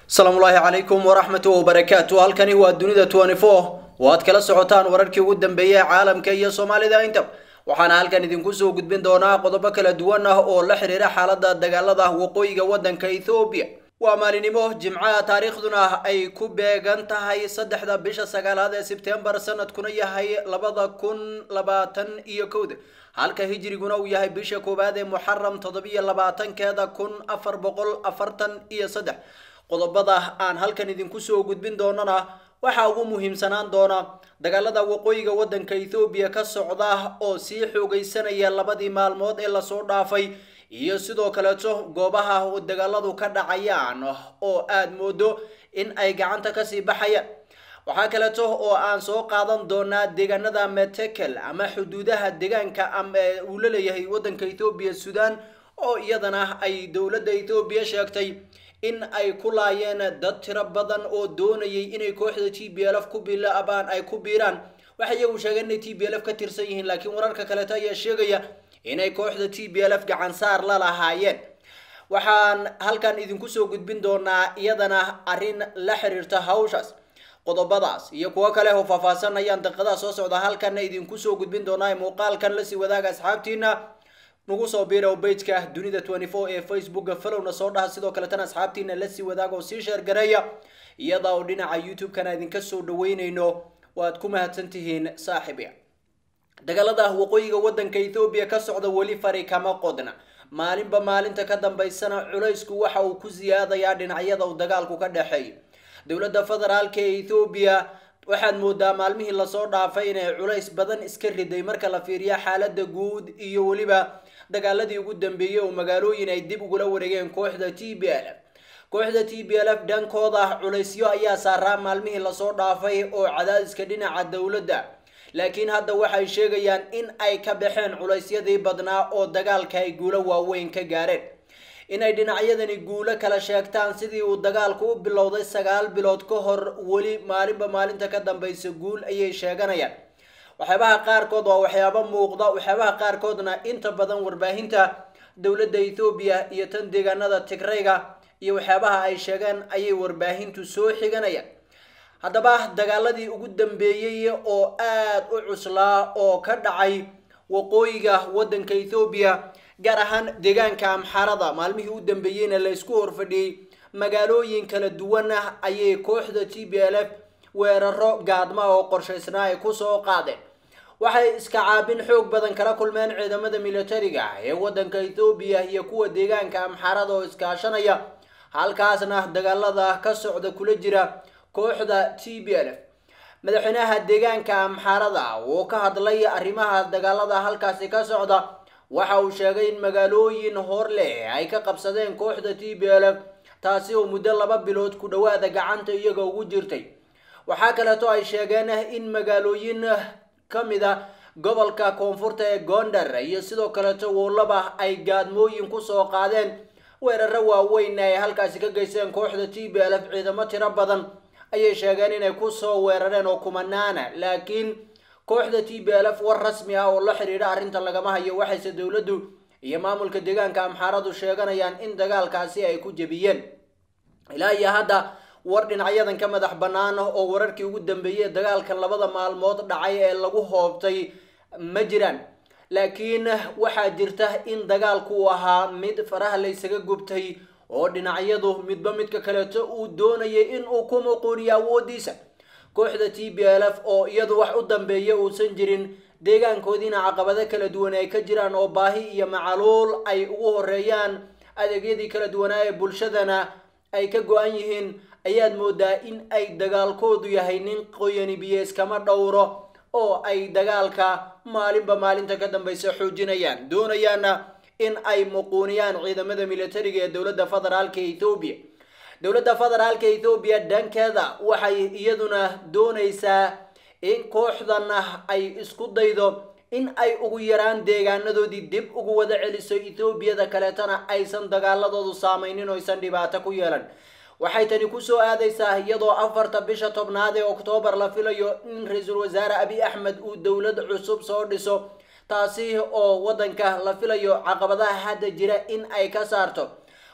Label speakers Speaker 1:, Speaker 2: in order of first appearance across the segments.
Speaker 1: asalaamullaahi calaykum waraxmatu wabarakaatu halkani waa dunida twenty four oo aad kala socotaan wararkii ugu dambeeyey ee caalamka iyo soomaalida inta waxaana halkan idinku soo gudbin doonaa qodobo kala duwan ah oo la xiriira xaalada dagaalada waqooyiga wadanka ethoobiya waa maalinimo jimcaha taariikhduna ay ku beegan tahay saddexda bisha sagaalaad ee sebtembar sanadkuna yahay labada kun labaatan iyo kowda halka hijriguna uu yahay bisha koowaad ee muxaram toddobiyo labaatankeeda kun afar boqol afartan iyo saddex qodobada aan halkan idinku soo gudbin doonana waxaa ugu muhiimsanaan doona dagaalada waqooyiga wadanka ethoobiya ka socda oo sii xoogaysanaya labadii maalmood ee lasoo dhaafay iyo sidoo kaleeto goobaha oo dagaaladu ka dhacayaan oo aad moodo in ay gacanta kasii baxayaan waxaa kaleeto oo aan soo qaadan doonaa deegaanada metekel ama xuduudaha deegaanka uu la leeyahay wadanka ethoobiya sudan oo iyadana ay dowladda ethoobiya sheegtay in ay ku laayeen dad tiro badan oo doonayay inay kooxda t b l f ku bilaabaan ay ku biiraan waxay iyagu sheegeen inay t b l f ka tirsan yihiin laakiin wararka kaleeto ayaa sheegaya inay kooxda t b l f gacan saar la lahaayeen waxaan halkan idinku soo gudbin doonaa iyadana arrin la xiriirta hawshaas qodobadaas iyo kuwo kale oo faahfaahsan ayaan daqiiqadaha soo socda halkanna idinku soo gudbin doonaa muuqaalkan lasii wadaaga asxaabtiina nagu soo biirow bejka dunida twenty four ee facebooka falowna soo dhaha sidoo kaletana asxaabtiina lasii wadaaga oo sii sheergareeya iyada oo dhinaca youtube-kana idinka soo dhaweyneyno waad ku mahadsantihiin saaxiibya dagaalada waqooyiga wadanka ethoobiya ka socda weli fari kama qodna maalinba maalinta ka dambaysana culaysku waxa uu ku siyaadayaa dhinacyada uu dagaalku ka dhexeeyo dowladda federaalka ee ethoobiya waxaad moodaa maalmihii lasoo dhaafay inay culays badan iska riday marka la fiiriyo xaalada guud iyo weliba dagaaladii ugu dambeeyey oo magaalooyin ay dib ugula wareegeen kooxda t b l f kooxda t b l f dhankooda culaysyo ayaa saaraa maalmihii lasoo dhaafay oo cadaadiska dhinaca dowladda laakiin hadda waxay sheegayaan in ay ka baxeen culaysyadii badnaa oo dagaalka ay guulo waaweyn ka gaareen inay dhinacyadani guulo kala sheegtaan sidii uu dagaalku u bilowday sagaal bilood ka hor weli maalinba maalinta ka dambaysa guul ayay sheeganayaan waxyaabaha qaarkood waa waxyaabo muuqda waxyaabaha qaarkoodna inta badan warbaahinta dowladda ethoobiya iyo tan deegaanada tigrayga iyo waxyaabaha ay sheegeen ayay warbaahintu soo xiganayaan haddaba dagaaladii ugu dambeeyey oo aad u cuslaa oo ka dhacay waqooyiga wadanka ethoobiya gaar ahaan deegaanka amxarada maalmihii u dambeeyeyna la isku horfadhiyey magaalooyin kala duwan ah ayay kooxda t b l f weeraro gaadma oo qorshaysnaa ay kusoo qaadeen waxay iska caabin xoog badan kala kulmeen ciidamada militariga ee wadanka ethoobiya iyo kuwa deegaanka amxarada oo iskaashanaya halkaasna dagaalada ka socda kula jira kooxda t b l f madaxweynaha deegaanka amxarada oo ka hadlay arrimaha dagaalada halkaasi ka socda waxa uu sheegay in magaalooyin hor leh ay ka qabsadeen kooxda t b l f taasi oo muddo laba bilood ku dhowaada gacanta iyaga ugu jirtay waxaa kaleeto ay sheegeen in magaalooyin ka mid a gobolka koonfurta ee gondar iyo sidoo kaleeto woolaba ay gaadmooyin kusoo qaadeen weeraro waaweyn ay halkaasi ka geysteen kooxda t b l f ciidamo tiro badan ayay sheegeen inay kusoo weerareen oo kumanaana laakiin kooxda t b l f war rasmi ah oo la xidhiidha arrinta lagama hayo waxayse dowladdu iyo maamulka deegaanka amxaaradu sheeganayaan in dagaalkaasi ay ku jebiyeen ilaa iyo hadda war dhinacyadan ka madax bannaan oo wararkii ugu dambeeyey dagaalkan labada maalmood dhacay ee lagu hoobtay ma jiraan laakiin waxaa jirta in dagaalku uu ahaa mid faraha laysaga gubtay oo dhinacyadu midba midka kaleeto uu doonayay in uu ku muquuniyo awoodiisa kooxda t b l f oo iyadu wax u dambeeya uusan jirin deegaankoodiina caqabado kala duwan ay ka jiraan oo baahi iyo macaluul ay ugu horeeyaan adeegyadii kala duwanaa ee bulshadana ay ka go-an yihiin ayaad moodaa in ay dagaalkoodu yahay nin qoyani biyo iskama dhowro oo ay dagaalka maalinba maalinta ka dambaysa xoojinayaan doonayaana in ay muquuniyaan ciidamada militariga ee dowladda federaalka ethoobiya dowladda federaalka ethoobiya dhankeeda waxay iyaduna doonaysaa in kooxdan ay isku daydo in ay ugu yaraan deegaanadoodii dib ugu wada celiso ethoobiyada kaleetana aysan dagaaladoodu saameynin oo aysan dhibaato ku yeelan waxay tani kusoo aadaysaa iyadoo afarta bisha tobnaad ee oktoobar la filayo in ra-iisul wasaare abiy axmed uu dowlad cusub soo dhiso taasi oo waddanka la filayo caqabadaha hadda jira in ay ka saarto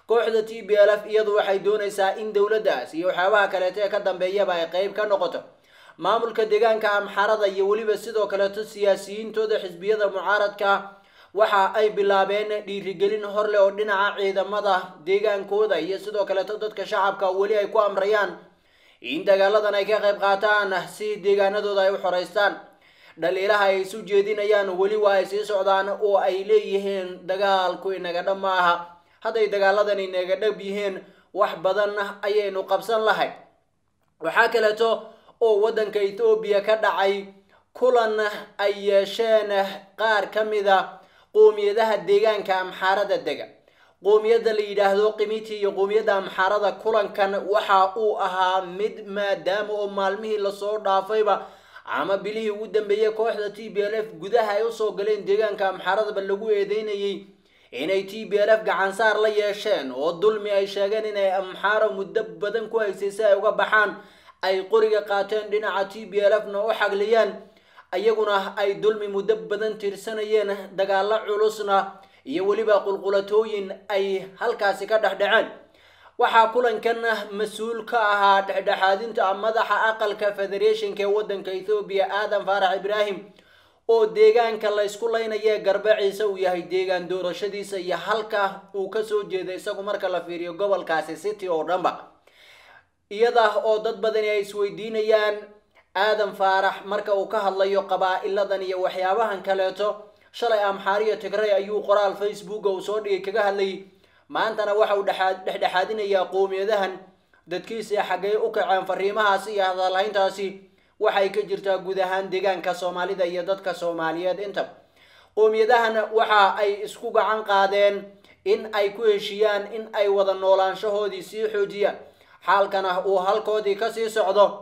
Speaker 1: kooxda t b l f iyadu waxay doonaysaa in dowladdaas iyo waxyaabaha kaleeto ee ka dambeeyaba ay qeyb ka noqoto maamulka deegaanka amxarada iyo weliba sidoo kaleeto siyaasiyiintooda xisbiyada mucaaradka waxa ay bilaabeen dhiirigelin horleh oo dhinaca ciidamada deegaankooda iyo sidoo kaleeto dadka shacabka weli ay ku amrayaan in dagaaladan ay ka qayb qaataan si deegaanadooda ay u xoreystaan dhaliilaha ay isu jeedinayaan weli waa ay sii socdaan oo ay leeyihiin dagaalku inaga dhab ma aha hadday dagaaladan inaga dhab yihiin wax badan ayaynu qabsan lahay waxaa kaleeto oo waddanka ethoobiya ka dhacay kulan ay yeesheen qaar ka mida qoomiyadaha deegaanka amxaarada dega qoomiyadda la yidhaahdo qimiti iyo qoomiyadda amxaarada kulankan waxa uu ahaa mid maadaama oo maalmihii lasoo dhaafayba ama bilihii ugu dambeeyey kooxda t b l f gudaha ay usoo galeen deegaanka amxaaradaba lagu eedeynayay inay t b l f gacansaar la yeesheen oo dulmi ay sheegeen inay amxaaro muddo badan ku haysay si ay uga baxaan ay qoriga qaateen dhinaca t b l f na u xagliyaan iyaguna ay dulmi muddo badan tirsanayeen dagaalo culusna iyo weliba qulqulatooyin ay halkaasi ka dhexdhaceen waxaa kulankan mas-uul ka ahaa dhexdhexaadinta madaxa aqalka federationka ee waddanka ethoobiya aadan faarax ibraahim oo deegaanka laysku laynaya garbaciisa uu yahay deegaan doorashadiisa iyo halka uu kasoo jeeda isagu marka la fiiriyo gobolkaasi city oo dhanba iyada oo dad badani ay isweydiinayaan aadan faarax marka uu ka hadlayo qabaa-iladan iyo waxyaabahan kaleeto shalay amxaariyo tigray ayuu qoraal facebooka uu soo dhigay kaga hadlayay maantana waxa uu dhexdhexaadinayaa qoomiyadahan dadkiisa xaggay u kaceen fariimahaasi iyo hadalhayntaasi waxay ka jirtaa guud ahaan deegaanka soomaalida iyo dadka soomaaliyeed intaba qoomiyadahan waxa ay isku gacan qaadeen in ay ku heshiiyaan in ay wada noolaanshahoodii sii xoojiyaan xaalkana uu halkoodii kasii socdo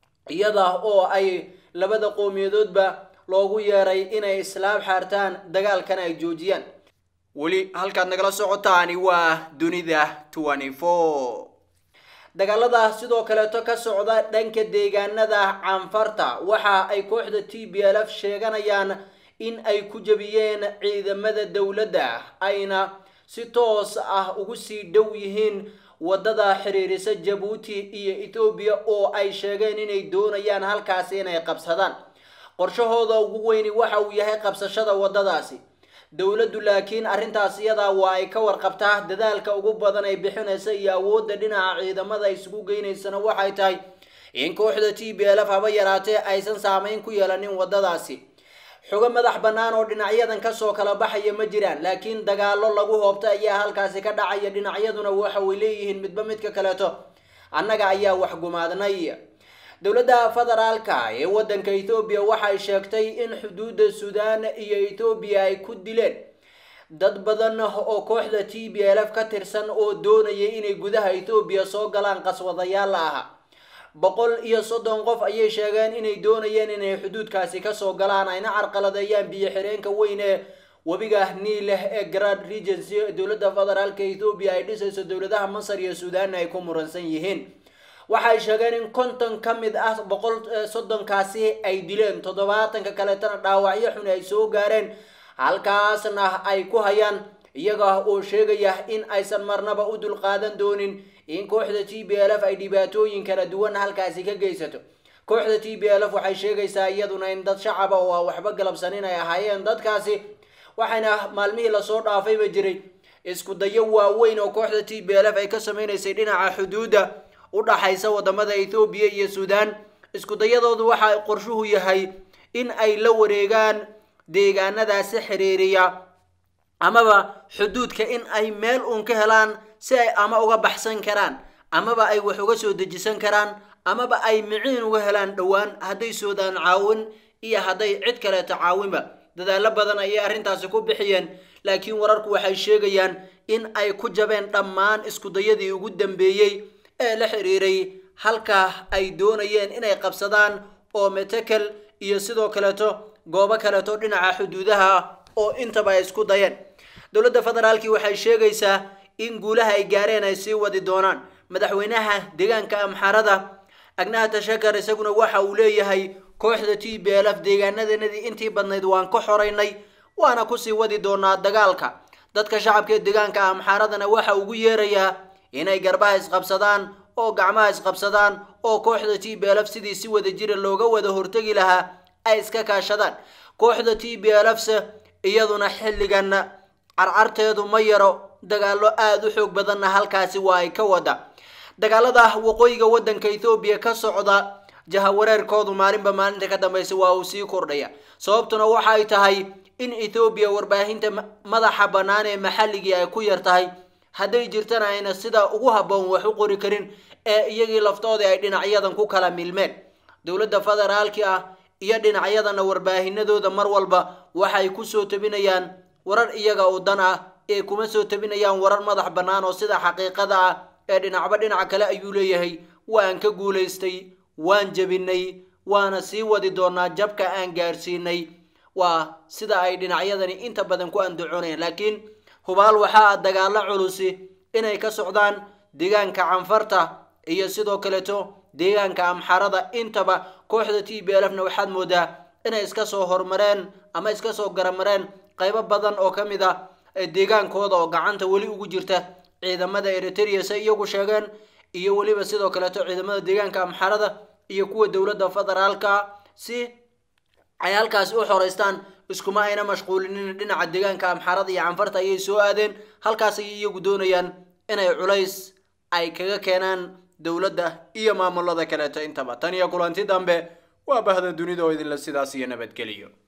Speaker 1: iyada oo ay labada qowmiyadoodba loogu yeeray inay islaam xaartaan dagaalkana ay joojiyaan weli halkaad nagala socotaani waa dunida twenty four dagaalada sidoo kaleeto ka socda dhanka deegaanada canfarta waxa ay kooxda t b l f sheeganayaan in ay ku jebiyeen ciidamada dowladda ayna si toos ah ugu sii dhow yihiin waddada xiriirisa jabuuti iyo ethoobiya oo ay sheegeen inay doonayaan halkaasi inay qabsadaan qorshahooda ugu weyni waxa uu yahay qabsashada waddadaasi dowladdu laakiin arrintaas iyadaa waa ay ka warqabtaa dadaalka ugu badan ay bixinaysa iyo awoodda dhinaca ciidamada ay isugu geynaysana waxay tahay in kooxda t b l f haba yaraatee aysan saameyn ku yeelanin waddadaasi xogo madax bannaan oo dhinacyadan kasoo kala baxaya ma jiraan laakiin dagaallo lagu hoobta ayaa halkaasi ka dhacaya dhinacyaduna waxa way leeyihiin midba midka kaleeto annaga ayaa wax gumaadnay dowladda federaalka ee waddanka ethoobiya waxay sheegtay in xuduudda suudaan iyo ethoobiya ay ku dileen dad badan oo kooxda t b l f ka tirsan oo doonayay inay gudaha ethoobiya soo galaan qaswadayaal la aha boqol iyo soddon qof ayay sheegeen inay doonayeen inay xuduudkaasi kasoo galaan ayna carqaladeeyaan biyo xireenka weyn ee webiga niileh ee grand regency dowladda federaalka ethoobiya ay dhisayso dowladaha masar iyo suudaanna ay ku muransan yihiin waxay sheegeen in konton ka mid ah boqol soddonkaasi ay dileen toddobaatanka kaleetana dhaawacyo xun ay soo gaareen halkaasna ay ku hayaan iyaga oo sheegaya in aysan marnaba u dulqaadan doonin in kooxda t b l f ay dhibaatooyin kala duwan halkaasi ka geysato kooxda t b l f waxay sheegaysaa iyaduna in dad shacaba oo aan waxba galabsanin ay ahaayeen dadkaasi waxayna maalmihii lasoo dhaafayba jiray isku dayo waaweyn oo kooxda t b l f ay ka sameynaysay dhinaca xuduudda u dhaxaysa wadamada ethoobiya iyo suudaan isku dayadoodu waxa qorshuhu yahay in ay la wareegaan deegaanadaasi xiriiriya amaba xuduudka in ay meel uun ka helaan si ay ama uga baxsan karaan amaba ay wax uga soo dejisan karaan amaba ay miciin uga helaan dhowaan hadday soodaan caawin iyo hadday cid kaleeto caawinba dadaalo badan ayay arrintaasi ku bixiyeen laakiin wararku waxay sheegayaan in ay ku jabeen dhammaan iskudayadii ugu dambeeyey ee la xiriiray halka ay doonayeen inay qabsadaan oo metekel iyo sidoo kaleeto goobo kaleeto dhinaca xuduudaha oo intaba ay isku dayeen dowladda federaalkii waxay sheegaysaa in guulaha ay gaareen ay sii wadi doonaan madaxweynaha deegaanka amxarada agnaha tashakar isaguna waxa uu leeyahay kooxda t b l f deegaanadanadii intii badnayd waan ka xoraynay waana kusii wadi doonaa dagaalka dadka shacabka ee deegaanka amxaaradana waxa ugu yeerayaa inay garbaha isqabsadaan oo gacmaha isqabsadaan oo kooxda t b lf sidii si wada jira looga wada hortegi lahaa ay iska kaashadaan kooxda t b lfse iyaduna xilligan carcarteedu ma yaro dagaallo aada u xoog badanna halkaasi waa ay ka wada dagaalada waqooyiga waddanka ethoobiya ka socda jahawareerkoodu maalinba maalinta ka dambaysa waa uu sii kordhaya sababtuna waxa ay tahay in ethoobiya warbaahinta madaxa bannaan ee maxalligii ay ku yar tahay hadday jirtana ayna sida ugu habboon wax u qori karin ee iyagii laftoodii ay dhinacyadan ku kala milmeen dowladda federaalki ah iyo dhinacyadana warbaahinadooda mar walba waxay kusoo tabinayaan warar iyaga u dan ah ee kuma soo tabinayaan warar madax bannaan oo sida xaqiiqada ah ee dhinacba dhinac kale ayuu leeyahay waan ka guulaystay waan jebinay waana sii wadi doonaa jabka aan gaarsiinay waa sida ay dhinacyadani inta badan ku andacoonayaan laakiin hubaal waxaa dagaalo culusi inay ka socdaan deegaanka canfarta iyo sidoo kaleeto deegaanka amxarada intaba kooxda t b lfna waxaad moodaa inay iska soo hormareen ama iska soo garamareen qaybo badan oo ka mid ah deegaankooda oo gacanta weli ugu jirta ciidamada eritrea se iyagu sheegeen iyo weliba sidoo kaleeto ciidamada deegaanka amxarada iyo kuwa dowladda federaalka si ay halkaasi u xoreystaan iskuma ayna mashquulinin dhinaca deegaanka amxarada iyo canfarta ayay soo aadeen halkaas ayay iyagu doonayaan inay culays ay kaga keenaan dowladda iyo maamulada kaleeto intaba tan iyo kulanti dambe waa bahda dunida oo idinla sidaas iyo nabadgeliyo